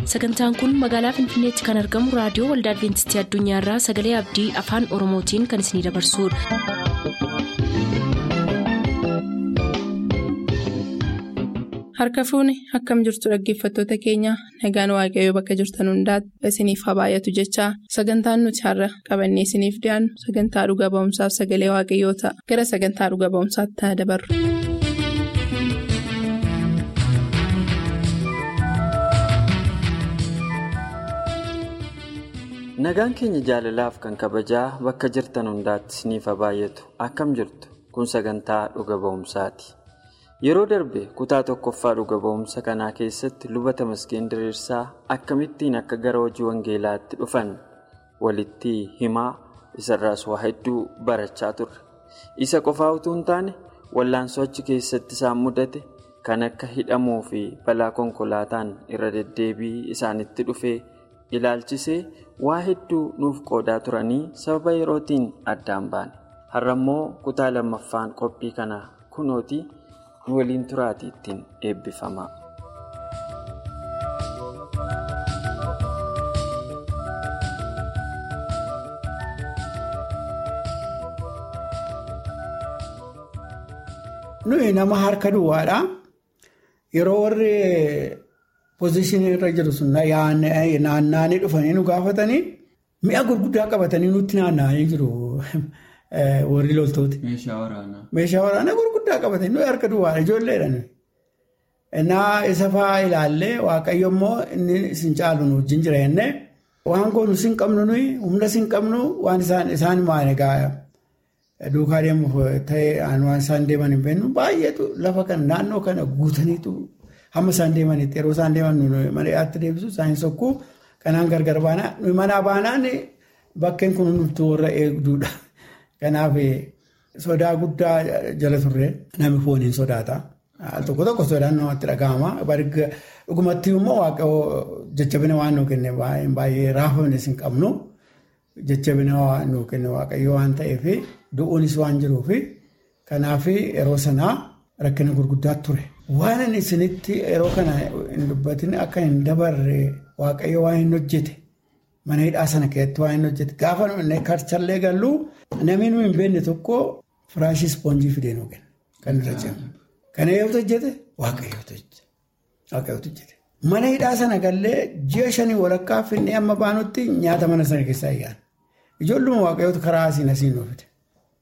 sagantaan kun magaalaa finfinneetti kan argamu raadiyoo waldaa adventistii addunyaarraa sagalee abdii afaan oromootiin kan isinidabarsudha. harka fuuni akkam jirtu dhaggeeffattoota keenya nagaan waaqayyoo bakka jirtan hundaati isiniif haa baay'atu jechaa sagantaan nuti har'a qabannee isiniif dhiyaannu sagantaa dhuga ba'umsaaf sagalee waaqayyoo ta'a gara sagantaa dhuga ba'umsaatti haa dabarru. nagaan keenya jaalalaaf kan kabajaa bakka jirtan hundaatti isiniif haa baay'atu akkam jirtu kun sagantaa dhuga ba'umsaati. yeroo darbe kutaa tokkoffaa dhuga ba'umsa kanaa keessatti lubata maskeen diriirsaa akkamittiin akka gara hojii wangeelaatti dhufan walitti himaa isarraas waa hedduu barachaa turre isa qofaa utuu hin taane wallaansoo achi keessatti isaan mudate kan akka hidhamuu fi balaa konkolaataan irra deddeebii isaanitti dhufee ilaalchisee waa hedduu nuuf qoodaa turanii sababa yerootiin addaan baane har'a immoo kutaa lammaffaan qophii kanaa kunooti. waliin turaatii ittiin eebbifama. nuyi nama harka duwwaadha yeroo warri pozishinii irra jiru sun naanna'anii dhufanii nu gaafatanii mi'a gurguddaa qabatanii nutti naanna'anii jiru. warri loltooti. Meeshaa waraanaa. Meeshaa waraanaa gurguddaa qabatanii nuyi harka duwwaadha ijoolleedhaan. Innaa isa fa'aa ilaallee waaqayyo immoo inni isin caalu nu wajjin jira jennee waan goonu sin qabnu nuyi humna sin qabnu waan isaan maal egaa duukaa deemuuf ta'ee waan isaan deeman hin beeknu baay'eetu lafa kana naannoo kana guutaniitu hamma isaan deemanitti yeroo isaan deeman mana dhiyaatti deebisu isaan sokkuu kanaan gargar baanaa nuyi manaa baanaan bakkeen kun hundumtuu warra eegduudha. Kanaaf sodaa guddaa jala turre namni fooniin sodaata. Al tokko tokko sodaan namatti dhagahama. Dhugumatti immoo jajjabina waan nuu kenne baay'ee raafamnes hin qabnu. Jajjabina waan nuu kenne waaqayyo waan ta'eef du'uunis waan jiruuf kanaaf yeroo sanaa rakkina gurguddaa ture. Waan inni isinitti yeroo kana hin dubbatin akka hin dabarre waaqayyo waan hin hojjete. Mana hidhaa sana keessatti waan hin hojjete gaafa karchallee galluu namni nuyi hin beekne tokko firaashii ispoonjii fidee nuu kenna kan irra jiru. Kana yoo hojjete waaqayyootu hojjete. Mana hidhaa sana gallee ji'a shanii walakkaa finnee amma baanutti nyaata mana sana keessaa ayyaana. Ijoolluma waaqayyootu karaa asiin asiin nuu fide.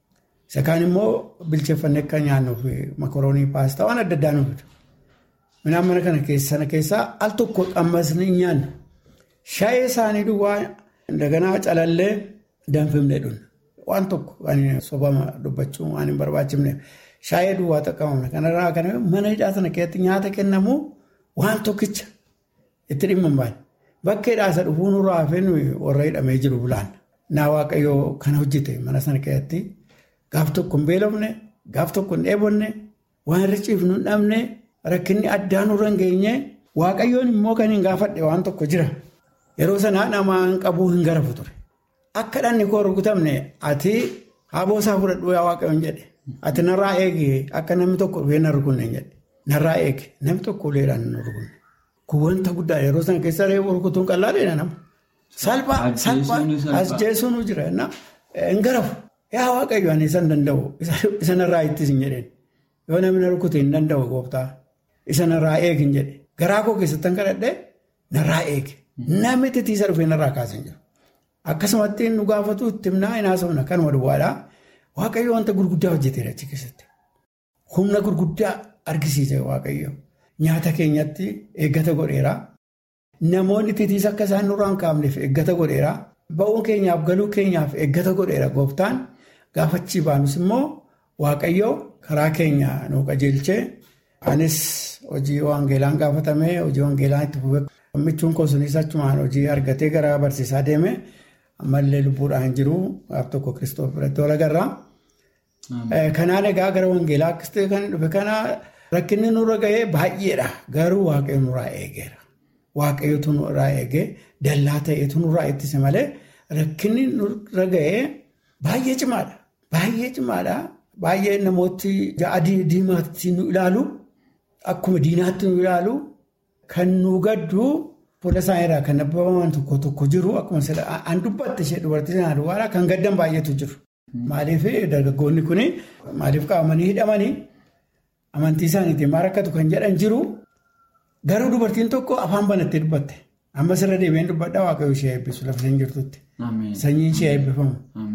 Isa kaan immoo bilcheeffannee akka nyaannuuf makoroonii paastaa waan adda addaa nuu fidu. Midhaan mana kana sana keessaa al tokko ammas ni nyaanna. Shaayee isaanii duwwaa daganaa calallee danfifnee dhunna. Waan tokko sobama dubbachuu waan hin barbaachifneef shaayee duwwaa xaqqabamne. Kanarraa kan mana hidhaa sana keessatti nyaata kennamu waan tokkicha itti dhimma hin baane. Bakka hidhaa isa dhufuu nurraa hafee warra hidhamee jiru bulaan. Naa waaqayyoo kana hojjete mana sana keessatti gaaf tokko hin beelofne gaaf tokko hin dheebonne waan irra ciifnu hin dhabne rakkinni addaa nurra hin geenye waaqayyoon immoo kan hin gaafadhe waan tokko jira. Yeroo sanaa namaan qabuu hin garafu ture. Akka dhanni koo rukutamne ati haboo isaa fudhadhuu yaa waaqayyoon jedhe. Ati narraa eegi akka namni tokko dhufee na rukunne jedhe. Narraa eegi namni tokko uleedhaan na rukunne. Kun wanta guddaa yeroo sana keessa reefu rukutuun qal'aadheedha nama. Salphaa salphaa as jeessuun jira. Hin garafu. Yaa waaqayyo ani isa hin danda'u. Isa narraa ittis hin jedheen. Yoo namni na rukute hin danda'u gooftaa. Isa narraa eegi hin jedhe. Garaa koo keessatti kan kadhadhee narraa eegi. Namni titiisa dhufee narraa kaasan jiru. Akkasumatti nu gaafatu itti himnaa hin haasofna kanuma duwwaadhaa. Waaqayyo wanta gurguddaa hojjeteera achi keessatti. Humna gurguddaa argisiise Waaqayyo. Nyaata keenyatti eeggata godheera. Namoonni titiisa akka isaan nurraa hin kaafneef eeggata godheera. Ba'uu keenyaaf galuu keenyaaf eeggata godheera gooftaan. Gaafachii baanus immoo Waaqayyo karaa keenya nu qajeelchee anis hojii wangeelaan gaafatamee hojii wangeelaan itti fufee. Michuun koo sunis achumaan hojii argatee gara barsiisaa deeme ammallee lubbuudhaan jiru gaaf tokko kiristoos biratti wal agarra. Kanaan egaa gara wangeelaa akkas ta'e kan dhufe kana rakkinni nurra gahee baay'eedha. Garuu waaqayyo nurraa eegeera. Waaqayyotu nurraa eegee dallaa ta'etu nurraa ittise malee rakkinni nurra gahee baay'ee cimaadha. Baay'ee cimaadha. Baay'ee namooti adii diimaatti nu ilaalu akkuma diinaatti nu ilaalu kan nu gaddu fuula isaanii irraa kan nabbabaman tokko tokko jiru akkuma an dubbatte ishee dubartii sanaa duwwaadhaa kan gaddan baay'eetu jiru. Maaliif dargaggoonni kun maaliif qabamanii hidhamanii amantii isaaniitiin maal rakkatu kan jedhan jiru garuu dubartiin tokko afaan banattee dubbatte. Amma sirra deebiin dubbadhaa waaqayyoo ishee eebbisu lafa isheen jirtutti. Sanyiin ishee eebbifamu.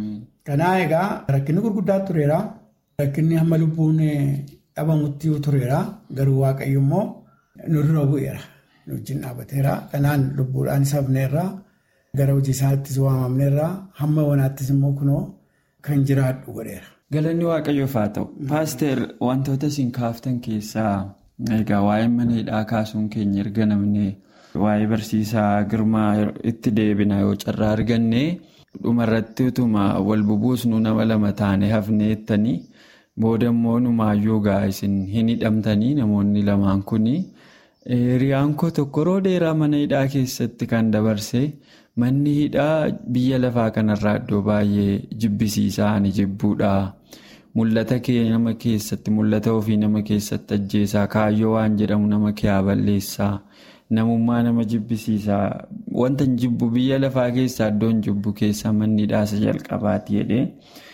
Kanaa egaa rakkinni gurguddaa tureera. Rakkinni hamma lubbuun dhabamutti tureera. Garuu waaqayyo immoo nu dura bu'eera. Nu wajjin dhaabbateera. Kanaan lubbuudhaan safneerra. Gara hojii isaattis waamamneerra. Hamma wanaattis immoo kunoo kan jiraadhu godheera. Galanni waaqayyoof haa ta'u. Paaster wantoota isin kaaftan keessaa egaa waa'ee mana hidhaa kaasuun keenya erga namni. Waa'ee barsiisaa girmaa itti deebina yoo carraa arganne dhumarratti utuma wal bubuusnu nama lama taane hafnee jettanii booda immoo numaayyuu gaa isin hin hidhamtanii namoonni lamaan kuni hiriyaan koo tokko yeroo dheeraa mana hidhaa keessatti kan dabarse manni hidhaa biyya lafaa kanarraa iddoo baay'ee jibbisiisaa ani jibbuudha. Mul'ata kee nama keessatti mul'ata ofii nama keessatti ajjeesaa kaayyoo waan jedhamu nama kee balleessaa. Namummaa nama jibbisiisaa wanta hin jibbu biyya lafaa keessaa iddoon jibbu keessaa manni hidhaasa jalqabaati jedhee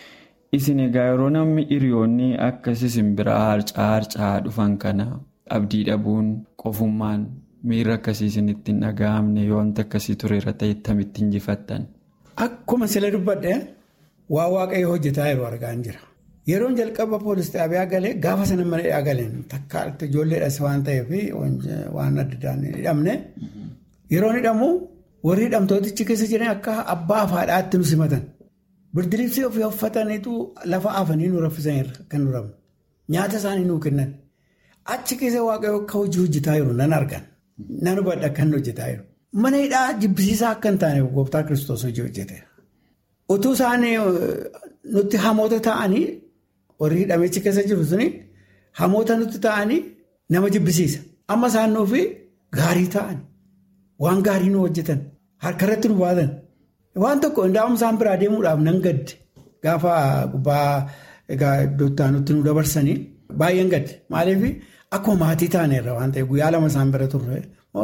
isin egaa yeroo namni hiriyoonni akkas isin biraa harcaa harcaa dhufan kana abdii dhabuun qofummaan miira akkasii isinitti hin dhaga'amne yoo wanta akkasii tureera ta'e ittamitti injifattan. Akkuma sila dubbadhe waa waaqayyo hojjetaa yeroo argaa jira. Yeroon jalqaba poolis xaabiyaa galee gaafa sana mana hidhaa galeen takka ijoolleedhas waan ta'eef waan adda addaan hidhamne yeroon hidhamu warri hidhamtootichi keessa jiran akka abbaa fi haadhaatti nu simatan. Birdiliibsii ofii uffataniitu lafa afanii nu raffisanirra kan nu rabnu. Nyaata isaanii nuu kennan. Achi keessa waaqayyo akka hojii hojjetaa jiru nan argan. Nan hubadha kan hojjetaa jiru. Mana hidhaa jibbisiisaa akka hin taaneef gooftaa kiristoos hojii hojjeteera. Utuu isaanii nutti hamoota ta'anii warri hidhamechi keessa jiru suni hamoota nutti ta'anii nama jibbisiisa. Amma isaan nuufi gaarii ta'an waan gaarii nu hojjetan harkarratti nu baatan waan tokko indaa'um isaan biraa deemuudhaaf nan gadde gaafa gubbaa egaa iddoo nutti nu dabarsanii baay'een gadde maaliif akkuma maatii taaneerra waan ta'eef guyyaa lama isaan bira turre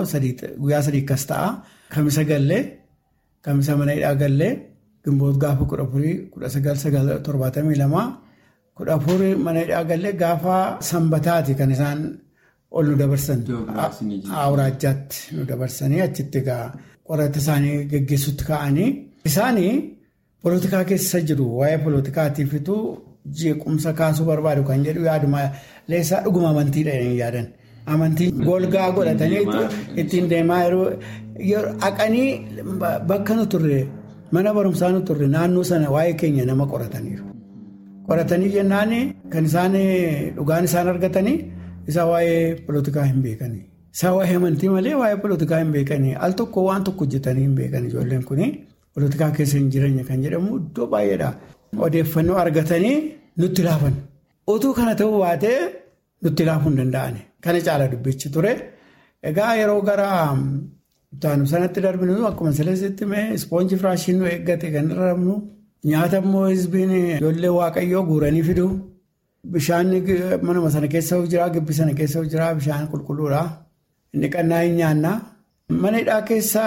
guyyaa sadii akkas ta'a kamisa gallee kamisa mana hidhaa gallee. Gimboot gaafa kudha afurii kudha sagal sagal torbaatamii lamaa kudha afurii mana hidhaa gallee gaafa sanbataati kan isaan ol nu dabarsan. Awuraajjaatti nu dabarsanii achitti egaa qorata isaanii geggeessutti ka'anii. Isaanii polotikaa keessa jiru waa'ee polotikaatiifitu jeequmsa kaasuu barbaadu kan jedhu yaaduma leessaa dhuguma amantiidha yaadan. Amantii golgaa godhatanii ittiin deemaa yeroo haqanii bakka nu turre. Mana barumsaa nu turre naannoo sana waa'ee keenya nama qorataniiru. Qoratanii jennaan kan isaan dhugaan isaan argatanii isa waa'ee polotikaa hin beekanii. Isa waa'ee amantii malee waa'ee polotikaa hin beekanii. Al tokko waan tokko hojjetanii hin beekan ijoolleen kun polotikaa keessa hin jireenya kan jedhamu iddoo baay'eedha. Odeeffannoo argatanii nutti laafan. Utuu kana ta'uu baatee nutti laafuu hin danda'ani. Kana caala dubbichi ture. Egaa yeroo gara. Taanu sanatti darbinu akkuma seleesitti mee ispoonjii firaashiin nu eeggate kan irra rabnu nyaata immoo hizbiin ijoollee waaqayyoo guuranii fidu bishaan manuma sana keessa jira gibbi sana keessa jira bishaan qulqulluudha inni qannaa hin nyaanna. Mana hidhaa keessa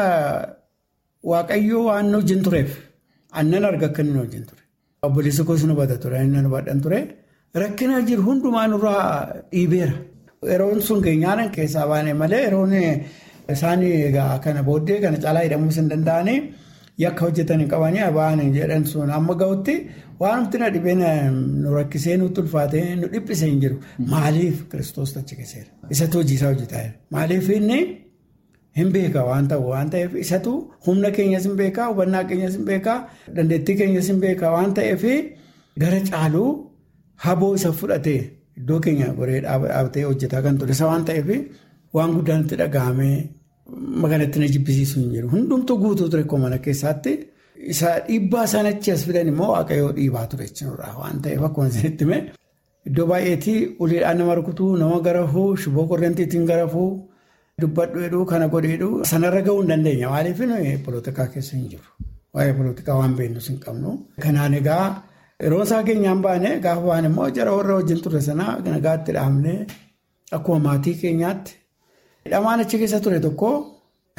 waaqayyoo waan nu wajjin tureef aannan arga akka inni wajjin ture. Obboleessi koos nu bata ture inni nu badhan ture rakkina jiru hundumaa nurraa dhiibeera. Yeroon sun keenyaan keessaa baane malee yeroon. Isaan egaa kana booddee kana caalaa hidhamuus hin danda'anii yakka hojjetanii qabanii aba'anii jedhan sun amma ga'utti waan nuti na dhibee nu rakkisee nutti ulfaatee nu dhiphise hin jiru. Maaliif kiristoos tachi keessa Isatu hojii isaa hojjetaa jira. Maaliif inni hin beeka waan ta'u waan ta'eef isatu humna keenyas hin beekaa hubannaa keenyas hin beekaa dandeettii keenyas hin beekaa waan ta'eef gara caaluu haboo isa fudhatee iddoo keenya goree dhaabatee hojjetaa kan ture isa waan ta'eef. Waan guddaan itti dhaga'amee magaalatti na jibbisiisu hin jiru. Hundumtuu guutuu ture koo mana keessaatti isa dhiibbaa isaan achi as fidan immoo waaqayyoo dhiibaa ture jechuudha. Waan ta'eef akkuma isinitti hime iddoo baay'eetii uleedhaan nama rukutuu nama garafuu shiboo korreentiitiin garafuu dubbadhu jedhuu kana godheedhuu sanarra gahuu hin dandeenya. Maaliif polotikaa keessa hin jiru. Waa'ee polotikaa waan beeknus hin qabnu. Kanaan egaa yeroo isaa keenyaan baane gaafa baane immoo jara warra wajjin turre sanaa nagaatti dhaabnee akkuma maatii keenyaatti. Hidhamaan achi keessa ture tokko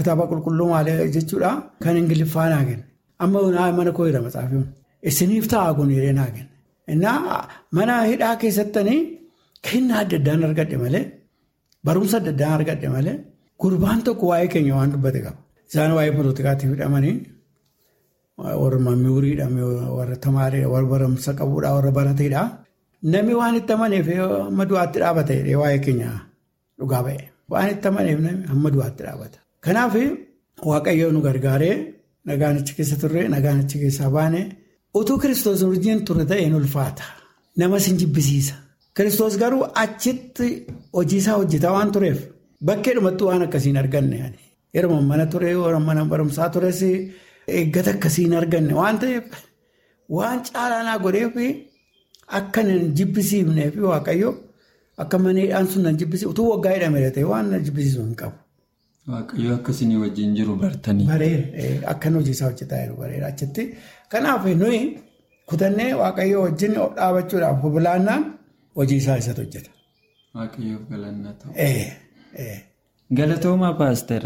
kitaaba qulqulluu maalee jechuudha kan ingiliffaa naa kenna. Amma mana koo jira matsaafiin. Isiniif ta'a kun hiree naa kenna. Innaa mana hidhaa keessattanii kennaa adda addaan argadhe malee barumsa adda addaan argadhe malee gurbaan tokko waa'ee keenya waan dubbate qaba. Isaan waa'ee poolitikaatiif hidhamanii warra mammuuriidha warra tamaareedha warra barumsa qabuudha warra barateedha. Namni waan itti amaneef hamma du'aatti dhaabate waa'ee keenya dhugaa ba'e. Waan itti amaneef namni hamma du'aatti dhaabata. Kanaaf waaqayyoo nu gargaaree nagaan achi keessa turre nagaan achi keessaa baane utuu kiristoos wajjin turre ta'een ulfaata. Nama sin jibbisiisa. Kiristoos garuu achitti hojiisaa hojjetaa waan tureef bakkeedhumatti waan akkasiin arganne. Yeroo mana ture mana barumsaa tures eeggata akkasiin arganne waan ta'eef waan caalaanaa godheef akka nan jibbisiifneef waaqayyo akka maneedhaan sun nan jibbisiif utuu waggaa hidhamee ta'e waan na jibbisiisu hin qabu. Waaqayyo akkasii wajjin jiru bartanii. Bareeda akkan hojiisaa hojjetaa jiru bareeda achitti. Kanaaf nuyi kutannee waaqayyo wajjin dhaabachuudhaaf hubulaannaan hojiisaa isatti hojjeta. Waaqayyoof galanna ta'u. Galatoomaa paaster.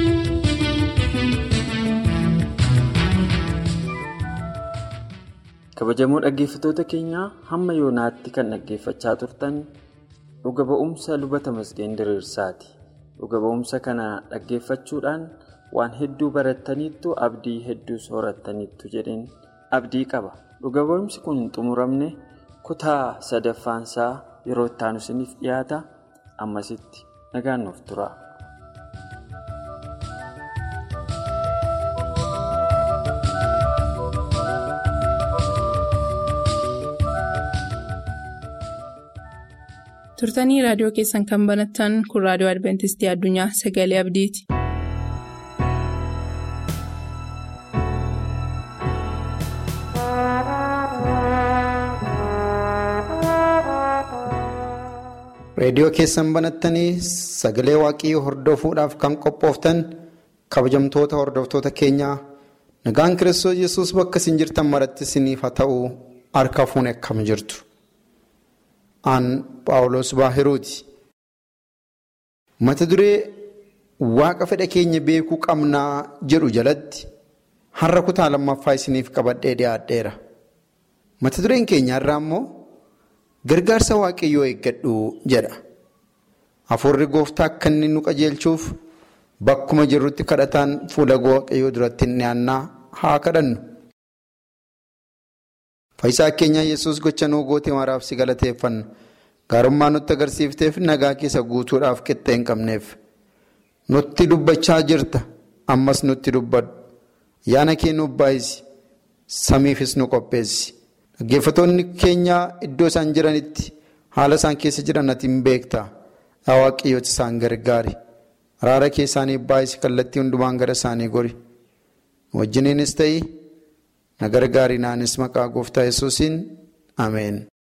kabajamoo dhaggeeffattoota keenyaa hamma yoonaatti kan dhaggeeffachaa turtan dhuga ba'umsa lubata masgeen diriirsaati. Dhuga ba'umsa kana dhaggeeffachuudhaan waan hedduu barattaniittu abdii hedduu soorattaniittu jedheen abdii qaba. Dhuga ba'umsi kun hin xumuramne kutaa sadaffaansaa yeroo itti aanu isiniif dhiyaata ammasitti nagaan nuuf tura. turtanii raadiyoo keessan kan banattan kun raadiyoo adventistii addunyaa sagalee abdiiti. reediyoo keessan banattanii sagalee waaqayyoo hordofuudhaaf kan qophooftan kabajamtoota hordoftoota keenyaa nagaan kiristoos yesus bakka isin jirtan maratti isiniif haa ta'u harka fuunee akkam jirtu. Aan Paawulos Baahiruuti. Mata duree waaqa fedha keenya beekuu qabnaa jedhu jalatti har'a kutaa lammaffaa isiniif qabadhee dhiyaadheera. Mata dureen keenya irraa immoo gargaarsa waaqayyoo eeggadhu jedha. Hafuurri gooftaa akka inni nu qajeelchuuf bakkuma jirrutti kadhataan fuula waaqayyoo duratti hin dhiyaannaa haa kadhannu. Faayisaa keenya yesus gocha nuu goote maraaf si galateeffanna. Gaarummaa nutti agarsiifteef nagaa keessa guutuudhaaf qixxee hin qabneef. Nutti dubbachaa jirta. Ammas nutti dubbadhu. Yaana kee nuuf baay'isi. Samiifis nu qopheessi. Dhaggeeffattoonni keenya iddoo isaan jiranitti haala isaan keessa jiran ati hin beekta. Yaa Waaqayyooti isaan gargaari. Araara kee isaaniif baay'isi kallattii hundumaan gara isaanii gori. Wajjiniinis ta'ii. na gargaarinaanis maqaa gooftaa yesuusiin ameen.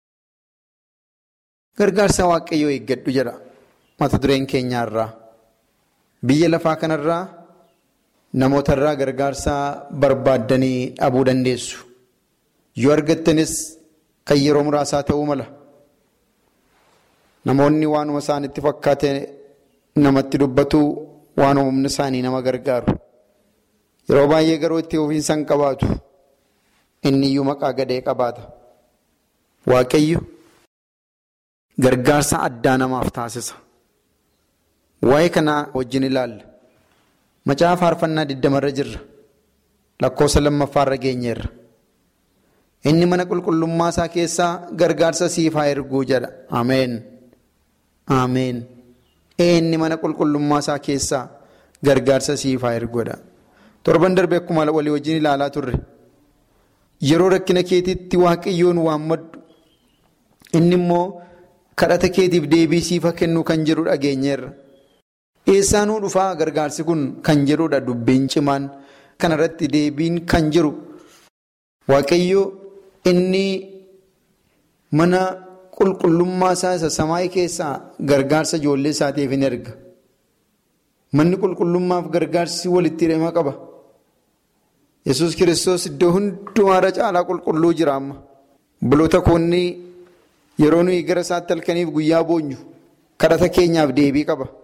Gargaarsa waaqayyoo eeggadhu jedha mata dureen keenyaarraa. Biyya lafaa kanarraa namootarraa gargaarsa barbaaddanii dhabuu dandeessu. Yoo argattanis kan yeroo muraasaa ta'uu mala. Namoonni waanuma isaanitti fakkaate namatti dubbatu waan humna isaanii nama gargaaru. Yeroo baay'ee garuu itti ofiinsa hin qabaatu. inni iyyuu maqaa gadee qabaata. Waaqayyo gargaarsa addaa namaaf taasisa. Waa'ee kanaa wajjin ilaalla. Macaafa faarfannaa digdamarra jirra. Lakkoofsa lammaffaarra geenyeerra. Inni mana qulqullummaa isaa keessaa gargaarsa siif haa erguu jedha. Ameen. Ameen. Inni mana qulqullummaa isaa keessaa gargaarsa siif haa erguudha. Torban darbe akkuma walii wajjin ilaalaa turre. Yeroo rakkina keetiitti waaqayyoon waammadhu inni immoo kadhata keetiif deebii siifa kennuu kan jedhu dhageenyeerra. Eessaanuu dhufaa gargaarsi kun kan jedhudha dubbiin cimaan kanarratti deebiin kan jiru waaqayyo inni mana qulqullummaa isaa isa samaayii keessaa gargaarsa ijoollee isaatiif hin erga. Manni qulqullummaaf gargaarsi walitti hidhama qaba. Yesus kiristoos iddoo hundumaarra caalaa qulqulluu jira amma. Buloota koonni yeroo nuyi gara isaatti halkaniif guyyaa boonyu kadhata keenyaaf deebii qaba.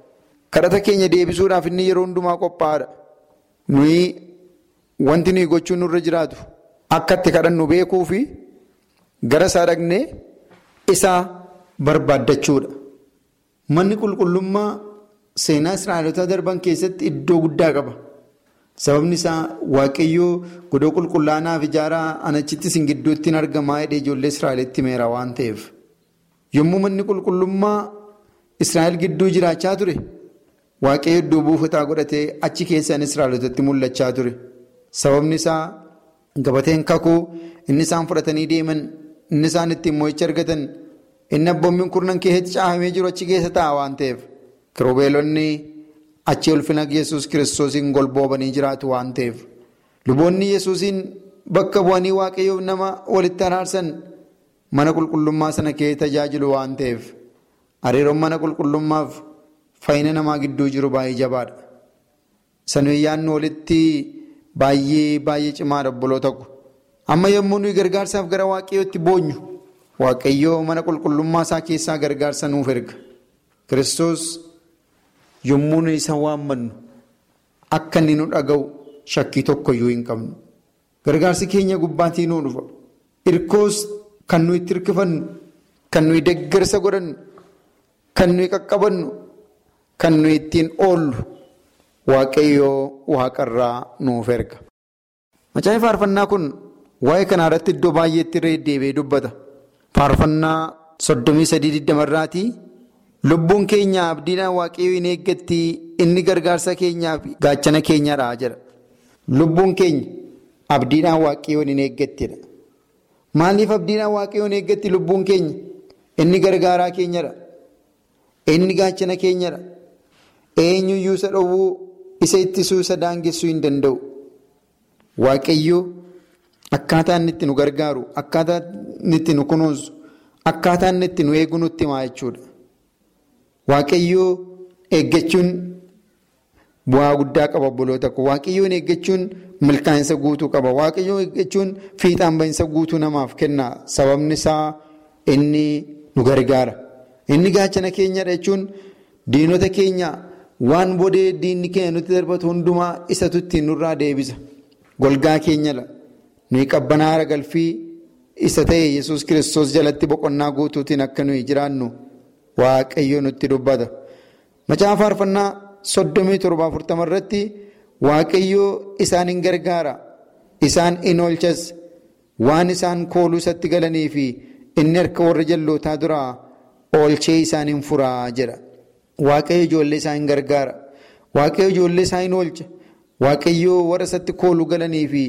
kadhata keenya deebisuudhaaf inni yeroo hundumaa qophaa'aadha. Nuyi wanti nuyi gochuun nurra jiraatu akka itti kadhannu beekuu fi gara isaa dhaqnee isaa barbaaddachuudha. Manni qulqullummaa seenaa Israa'elotaa darban keessatti iddoo guddaa qaba. Sababni isaa waaqayyoo godoo qulqullaanaaf ijaaraa anachitti isin gidduutti hin argamaa hidhee ijoollee Israa'elitti meera waan ta'eef. Yommuu manni qulqullummaa Israa'el gidduu jiraachaa ture waaqayyo iddoo buufataa godhatee achi keessaan Israa'elotatti mul'achaa ture. Sababni isaa gabateen kakuu inni isaan fudhatanii deeman inni isaan ittiin mo'icha argatan inni abboommiin kurnan keessatti caafamee jiru achi keessa taa'a waan ta'eef. Kiroobeelonni achi ulfina yesus kiristoosiin golboobanii jiraatu waan ta'eef. Luboonni yesuusiin bakka bu'anii waaqayyoof nama walitti araarsan mana qulqullummaa sana keessa tajaajilu waan ta'eef. Hariiroon mana qulqullummaaf fayyina namaa gidduu jiru baay'ee jabaadha. Sanuyyaan walitti baay'ee baay'ee cimaadha obboloota ko. Amma yommuu nuyi gargaarsaaf gara waaqayyootti boonyu waaqayyoo mana qulqullummaa isaa keessaa gargaarsa nuuf erga. Kiristoos yommuu nuyi isa waammannu akka inni nu dhaga'u shakkii tokkoyyuu hin qabnu. Gargaarsi keenya gubbaatii nuu dhufa. Irkoos kan nuyi itti hirkifannu, kan nuyi deeggarsa godhannu, kan nuyi qaqqabannu, kan nuyi ittiin oollu waaqayyoo waaqarraa nuuf erga. Macaafa faarfannaa kun waa'ee kanaa irratti iddoo baay'eetti irra deddeebi'ee dubbata. Faarfannaa soddomii sadii digdamarraatii lubbuun keenya abdiidhaan waaqayyoo hin eeggatti inni gargaarsa keenyaaf gaachana keenyadha jedha. Lubbuun keenya abdiidhaan waaqayyoo hin eeggattidha. Maaliif abdiidhaan waaqayyoo hin eeggatti lubbuun keenya inni gargaaraa keenyadha. Inni gaachana keenyadha. Eenyuyyuu isa dhowwuu isa ittisuu isa daangessuu hin danda'u. Waaqayyoo akkaataa inni itti nu gargaaru, akkaataa inni itti nu kunuunsu, akkaataa inni itti nu eegu nutti himaa jechuudha. Waaqayyoo eeggachuun bu'aa guddaa qaba obboloota koo. Waaqayyoon eeggachuun milkaa'insa guutuu qaba. Waaqayyoon eeggachuun fiixaan bahinsa guutuu namaaf kenna. Sababni isaa inni nu gargaara. Inni gaachana keenyadha jechuun diinota keenya waan bodee diinni keenya nutti darbatu hundumaa isatu ittiin nurraa deebisa. Golgaa keenyadha. Nuyi qabbanaara galfii isa ta'e yesus kiristoos jalatti boqonnaa guutuutiin akka nuyi jiraannu waaqayyo nutti dubbata. Macaafa faarfannaa soddomii torba afurtama irratti waaqayyo isaan hin gargaara. Isaan in oolchas waan isaan kooluu isatti galanii fi inni harka warra jallootaa duraa oolchee isaan hin furaa jedha. Waaqayyo ijoollee isaa hin gargaara. Waaqayyo ijoollee isaa hin oolcha. Waaqayyo warra isatti kooluu galanii fi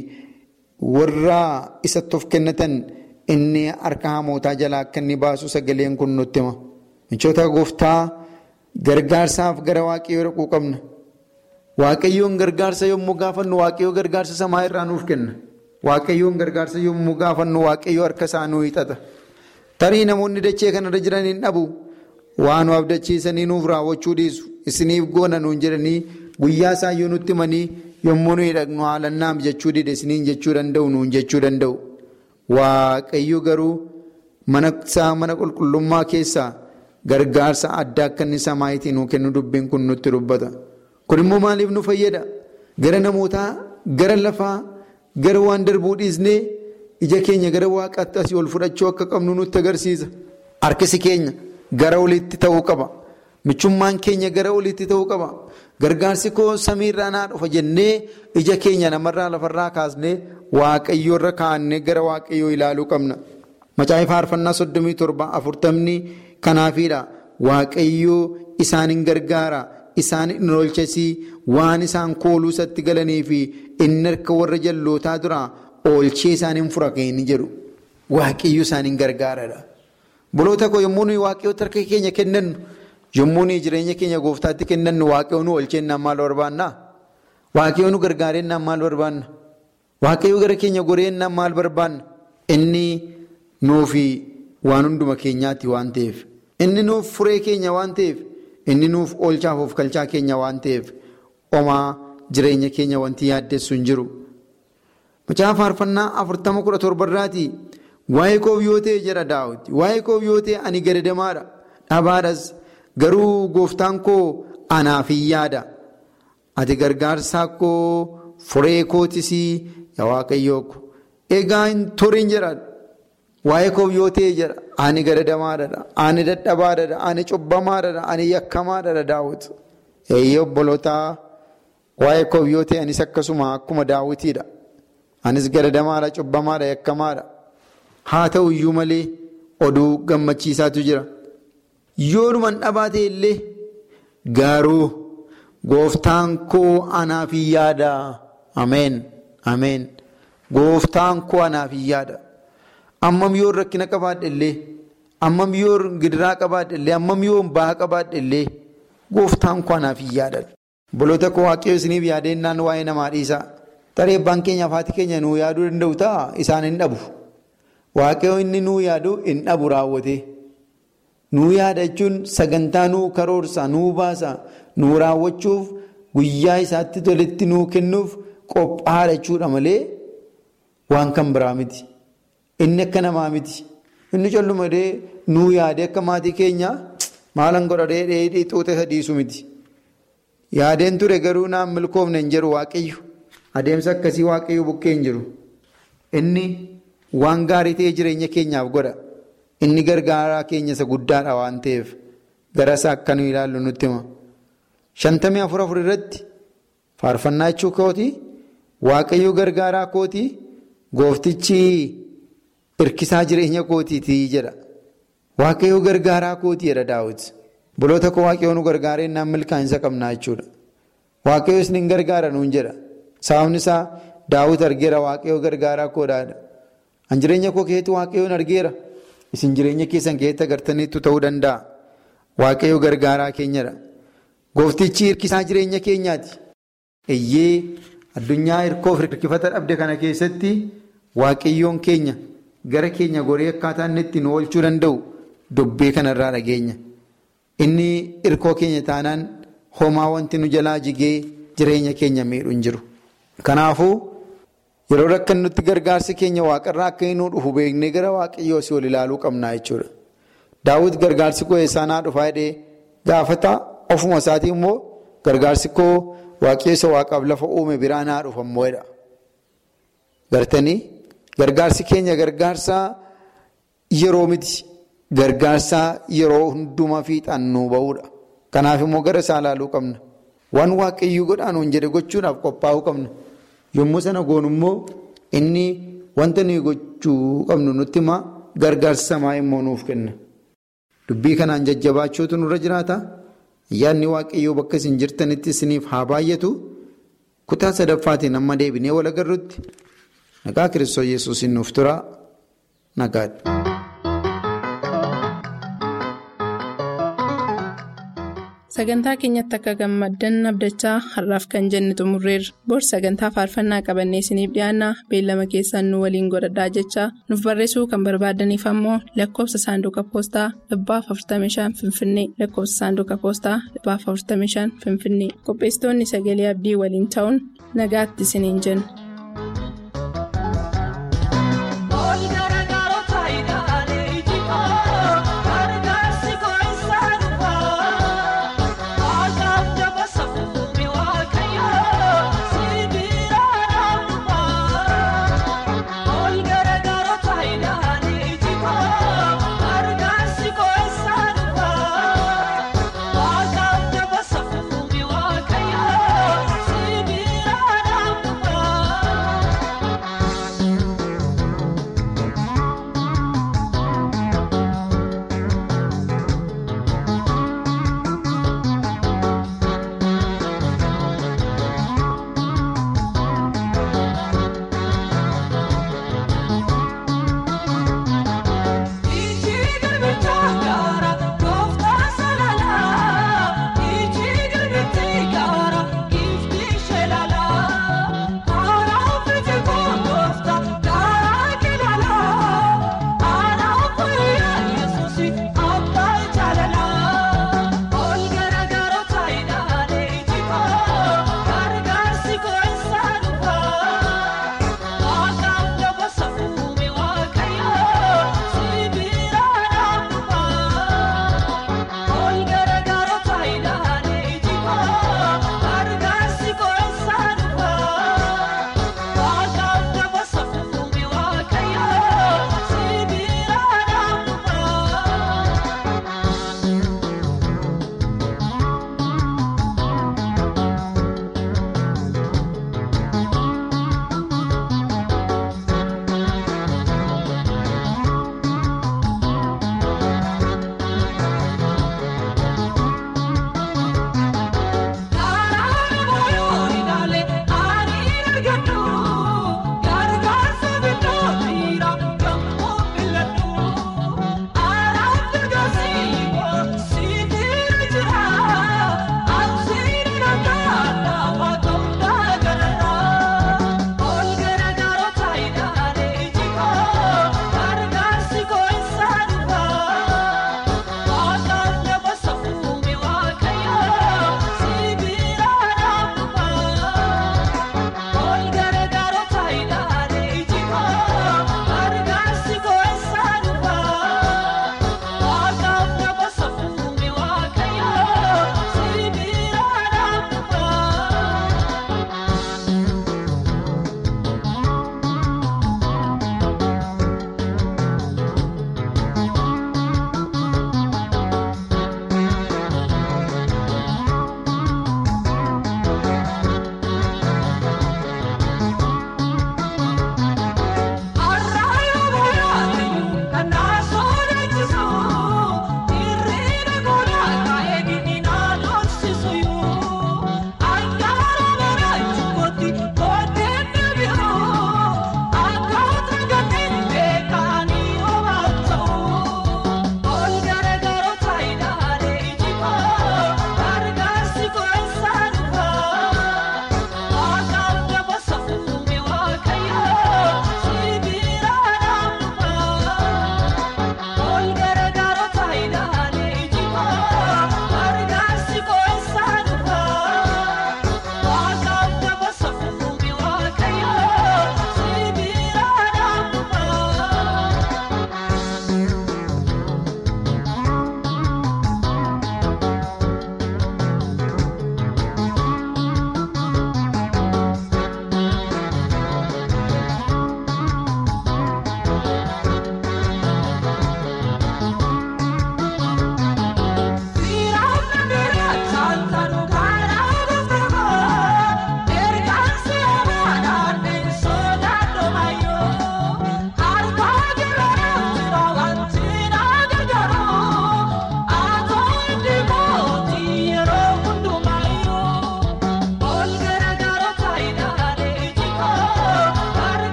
warra isatti of kennatan inni harka hamootaa jalaa akka inni baasu sagaleen kun nutti hima. Michoota gooftaa gargaarsaaf gara waaqayyoo dhaquu qabna. Waaqayyoon gargaarsa yommuu gaafannu waaqayyoo gargaarsa samaa irraa nuuf kenna. Waaqayyoon gargaarsa yommuu gaafannu waaqayyoo harka isaa nuu hiixata. Tarii namoonni dachee kanarra jiran hin dhabu. Waan nu abdachiisanii nuuf raawwachuu dhiisu. Isiniif goona nuun jedhanii guyyaa isaayyuu nutti himanii yommuu nuyi dhaqnu haalannaam jechuu dide isiniin jechuu danda'u nuun jechuu danda'u. Waaqayyo garuu mana isaa mana qulqullummaa keessaa gargaarsa addaa akka inni samaayitii nuu kennu dubbiin kun nutti dubbata. Kun immoo maaliif nu fayyada? Gara namootaa, gara lafaa, gara waan darbuu dhiisnee ija keenya gara waaqaatti asii ol fudhachuu akka qabnu nutti agarsiisa. Harkisi keenya gara oliitti ta'uu qaba. Michummaan keenya gara oliitti ta'uu qaba. Gargaarsi koo samiirraa naa dhufa jennee ija keenya namarraa lafarraa kaasnee waaqayyoorra kaa'annee gara waaqayyoo ilaaluu qabna. Macaafa faarfannaa soddomii torba afurtamni kanaafiidha. Waaqayyoo isaan hin gargaara. Isaan hin oolchasii waan isaan kooluu isatti galanii fi inni harka warra jallootaa duraa oolchee isaan hin fura kan inni jedhu. Waaqayyo isaan hin gargaaradha. Boloota koo yommuu nuyi waaqayyoota harka keenya kennannu yommuu nuyi jireenya keenya gooftaatti kennannu waaqayyo nu oolcheennaan maal barbaanna? Waaqayyo nu gargaareennaan maal barbaanna? Waaqayyo gara keenya goreennaan maal barbaanna? Inni nuufi waan hunduma keenyaatti waan ta'eef. Inni nuuf furee keenya waan ta'eef. Inni nuuf oolchaaf of kalchaa keenya waan ta'eef homaa jireenya keenya wanti yaaddessu hin jiru. Macaafa faarfannaa afurtama kudha torbarraatii waa'ee koof yoo ta'e jedha daawwiti. Waa'ee koof yoo ta'e ani gadadamaadha. Dhabaadhas garuu gooftaan koo anaaf hin yaada ati gargaarsaa koo furee kootis yaa waaqayyoo ko egaa hin turin jedha waa'ee koo yoo ta'e jedha ani gadadamaadha ani dadhabaadha ani cubbamaadha ani yakkamaadha daawwit eeyyee obbolootaa waa'ee koo yoo ta'e anis akkasuma akkuma daawwitiidha anis gadadamaadha cubbamaadha yakkamaadha haa ta'u iyyuu malee oduu gammachiisaatu jira yoonuman dhabaate illee garuu gooftaan koo anaaf hin yaada ameen ameen gooftaan koo anaaf hin yaada ammam yoo rakkina qabaadhe illee ammam yoo gidiraa qabaadhe illee ammam yoo baha qabaadhe illee gooftaan koo anaaf hin yaada boloota koo waaqayyo isiniif yaadennaan waa'ee namaa dhiisaa tarii abbaan keenya haati keenya nuu yaaduu danda'u ta'a isaan hin dhabu waaqayyo inni nuu yaadu hin dhabu raawwate nuu yaada jechuun sagantaa nuu karoorsa nuu baasa nuu raawwachuuf guyyaa isaatti tolitti nuu kennuuf qophaa'aadha jechuudha malee waan kan biraa miti inni akka namaa miti inni collumadee nuu yaade akka maatii keenya maalan godhadhee dheedhii xuuxe sadiisu miti yaadeen ture garuu naan milkoofne hin jiru waaqayyo adeemsa akkasii waaqayyo bukkee hin jiru inni waan gaarii ta'e jireenya keenyaaf godha inni gargaaraa keenya isa guddaadha waan ta'eef gara isaa akka nu ilaallu nutti hima shantamii afur afur irratti faarfannaa jechuu kooti waaqayyo gargaaraa kooti gooftichi hirkisaa jireenya kootiiti jedha waaqayyo gargaaraa kooti jedha daawit buloota koo waaqayyo nu gargaaree naan milkaa'insa qabnaa jechuudha waaqayyo isin gargaara nuun jedha sababni isaa daawit argeera waaqayyo gargaaraa koodhaadha an jireenya koo keessatti waaqayyoon argeera isin jireenya keessan keessatti agartaniittu ta'uu danda'a waaqayyo gargaaraa keenyadha gooftichi hirkisaa jireenya keenyaati eeyyee addunyaa hirkoof hirkifata dhabde kana keessatti waaqayyoon keenya gara keenya goree akkaataa inni ittiin oolchuu danda'u dubbii kanarraa dhageenya inni hirkoo keenya taanaan homaa wanti nu jalaa jigee jireenya keenya miidhu hin jiru kanaafuu yeroo rakkannutti gargaarsi keenya waaqarraa akka inni dhufu beeknee gara waaqayyoo si ol ilaaluu qabnaa jechuudha daawwit gargaarsi koo eessaa naa dhufaa jedhee gaafata ofuma isaatii immoo gargaarsi koo waaqayyo waaqaaf lafa uume biraa naa dhufa immoo jedha gartanii gargaarsi keenya gargaarsa yeroo miti gargaarsa yeroo hundumaa fiixaan nuu ba'uudha kanaaf immoo gara isaa ilaaluu qabna waan waaqayyuu godhaanuun jedhe gochuudhaaf qophaa'uu qabna yommuu sana goonu immoo inni wanta nuyi gochuu qabnu nutti himaa gargaarsa samaa immoo nuuf kenna dubbii kanaan jajjabaachuutu nurra jiraata ayyaanni waaqayyoo bakka isin jirtanitti isiniif haa baay'atu kutaa sadaffaatiin amma deebinee wal agarrutti nagaa kiristoos yesuusin nuuf tura nagaadha. Sagantaa keenyatti akka gammaddan abdachaa har'aaf kan jenne xumurreerra. Bor sagantaa faarfannaa qabannee isiniif dhiyaanna beellama keessaan nu waliin godhadhaa jechaa nuuf barreessuu kan barbaadaniif ammoo lakkoofsa saanduqa poostaa dhibbaaf 45 Finfinnee lakkoofsa saanduqa poostaa dhibbaaf 45 Finfinnee qopheessitoonni sagalee abdii waliin ta'uun nagaatti isiniin jenna.